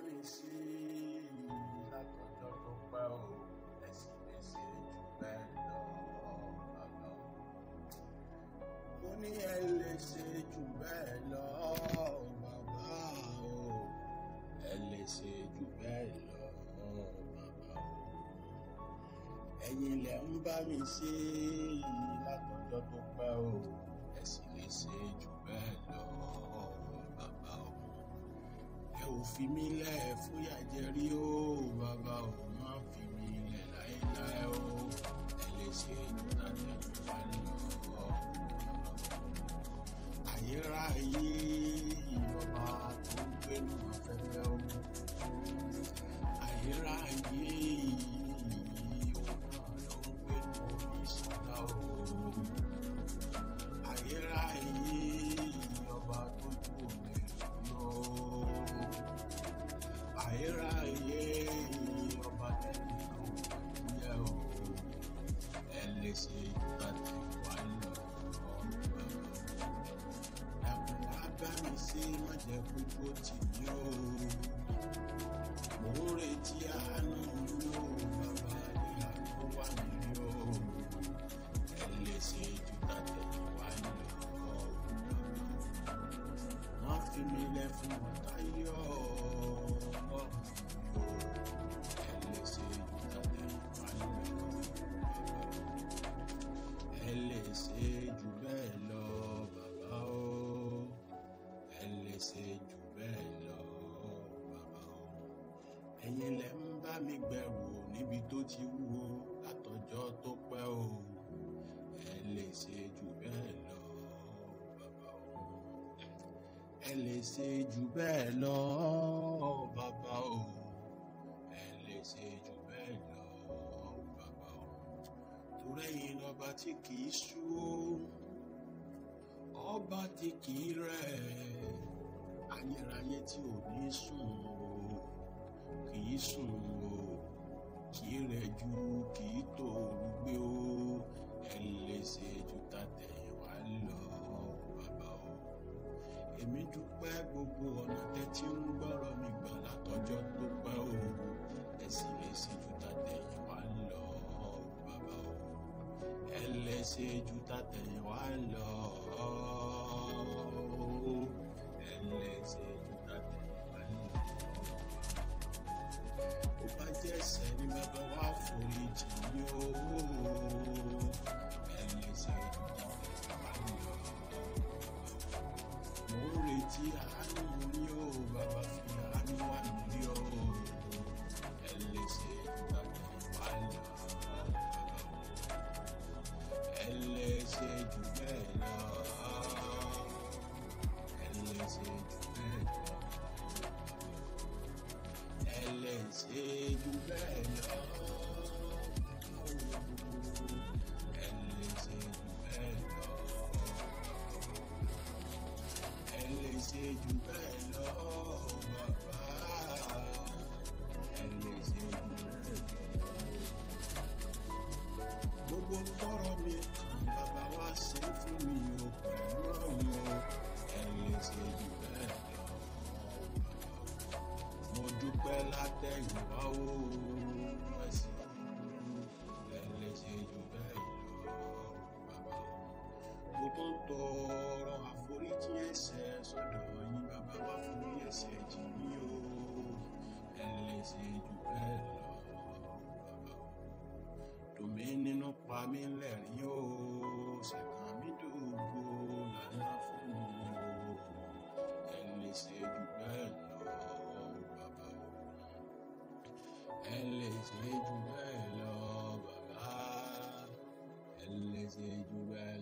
mi sí látọjọ́ tó pẹ́ o ẹ sì lè ṣe jù bẹ́ẹ̀ lọ bàbá o. mo ní ẹ lè ṣe jù bẹ́ẹ̀ lọ bàbá o ẹ lè ṣe jù bẹ́ẹ̀ lọ bàbá o. ẹ̀yin lẹ ń bá mi ṣe látọjọ́ tó pẹ́ o ẹ sì lè ṣe jù bẹ́ẹ̀ lọ bàbá o ẹ ò fi mí lẹ̀ fúyà jẹ rí o bàbá ò má fi mí lẹ̀ láéláé o ẹ lè ṣe ìdúnadẹ wà lọ ayérayé ìjọba tó ń gbénu afẹ́fẹ́ o ayérayé ọba ló ń gbénu omi ìṣúná o ayérayé ọba tó ju omi lọ ayérayé ọba tẹ̀lé kan wáyé o ẹ lè ṣe ìgbàdé wá lọ dàpọ̀ wá bá mi ṣe má jẹ́ kókó tì mí o mò ń retí àánú mi o bàbá ìyá tó wà mí o ẹ lè ṣe ìgbàdé wá lọ má fi mi lẹ̀ fún ọ̀tá yọ̀ ọ́ ẹ lè ṣe ìgbàdé wá lọ ẹ lè ṣe jù bẹ́ẹ̀ lọ bàbá o ẹ lè ṣe jù bẹ́ẹ̀ lọ bàbá o ẹ̀yin lẹ ń bá mi gbẹ̀rù níbi tó ti wúwo látọjọ́ tó pẹ́ o ẹ lè ṣe jù bẹ́ẹ̀ lọ bàbá o ẹ lè ṣe jù bẹ́ẹ̀ lọ bàbá o ẹ lè ṣe jù bẹ́ẹ̀ lọ bàbá o torí ẹ̀yin lọ́ba tí kìí sú o ọba tí kìí rẹ̀ ayérayé tí ò ní sùn o kìí sùn o kìí rẹ̀ ju kìí tòòrù gbé o ẹ lè ṣe ju tàtẹ̀yìnwá lọ bàbá o èmi dúpẹ́ gbogbo ọ̀nà tẹ́tí ń gbọ́rọ̀ mi gbà látọjọ́ tó pẹ́ o ẹ sì lè ṣe ju tàtẹ̀yìnwá lọ bàbá o ẹ lè ṣe ju tàtẹ̀yìnwá lọ ẹ lè ṣe ju tàtẹ̀yìnwá lọ ó bá jẹ́ ẹ̀ṣẹ̀ ni bàbá wa forí jì mí o ẹ lè ṣe ju tàtẹ̀yìnwá lọ mo ń retí àánú ní o bàbá fi àánú wà lórí o ẹ lè ṣe ìgbàgbọ́ wà lọ ẹ lè ṣe jù bẹ́ẹ̀ lọ ẹ lè ṣe jù bẹ́ẹ̀ lọ ẹ lè ṣe jù bẹ́ẹ̀ lọ ẹ lè ṣe jù bẹ́ẹ̀ lọ ẹ lè ṣe jù bẹ́ẹ̀ lọ bàbá ẹ lè ṣe jù bẹ́ẹ̀ lọ. gbogbo tọrọ mi kan bàbá wa ṣe fún mi o pẹ̀lú ọ̀hún o ẹ lè ṣe jù bẹ́ẹ̀ lọ. mo dúpẹ́ látẹ̀yìnwá o ẹ sì ẹ lè ṣe jù bẹ́ẹ̀ lọ bàbá o mo tún tọrọ àforíjì ẹ̀ṣẹ̀ sọ́dọ̀ yín bàbá wa forí ẹ̀ṣẹ̀ jì mí o ẹ lè ṣe jù bẹ́ẹ̀ lọ bàbá o tòmí nínú pa mí lẹ́rìn o ṣẹ̀kàn mi dògbò lànà fún mi o ẹ lè ṣe jù bẹ́ẹ̀ lọ bàbá o ẹ lè ṣe jù bẹ́ẹ̀ lọ bàbá ẹ lè ṣe jù bẹ́ẹ̀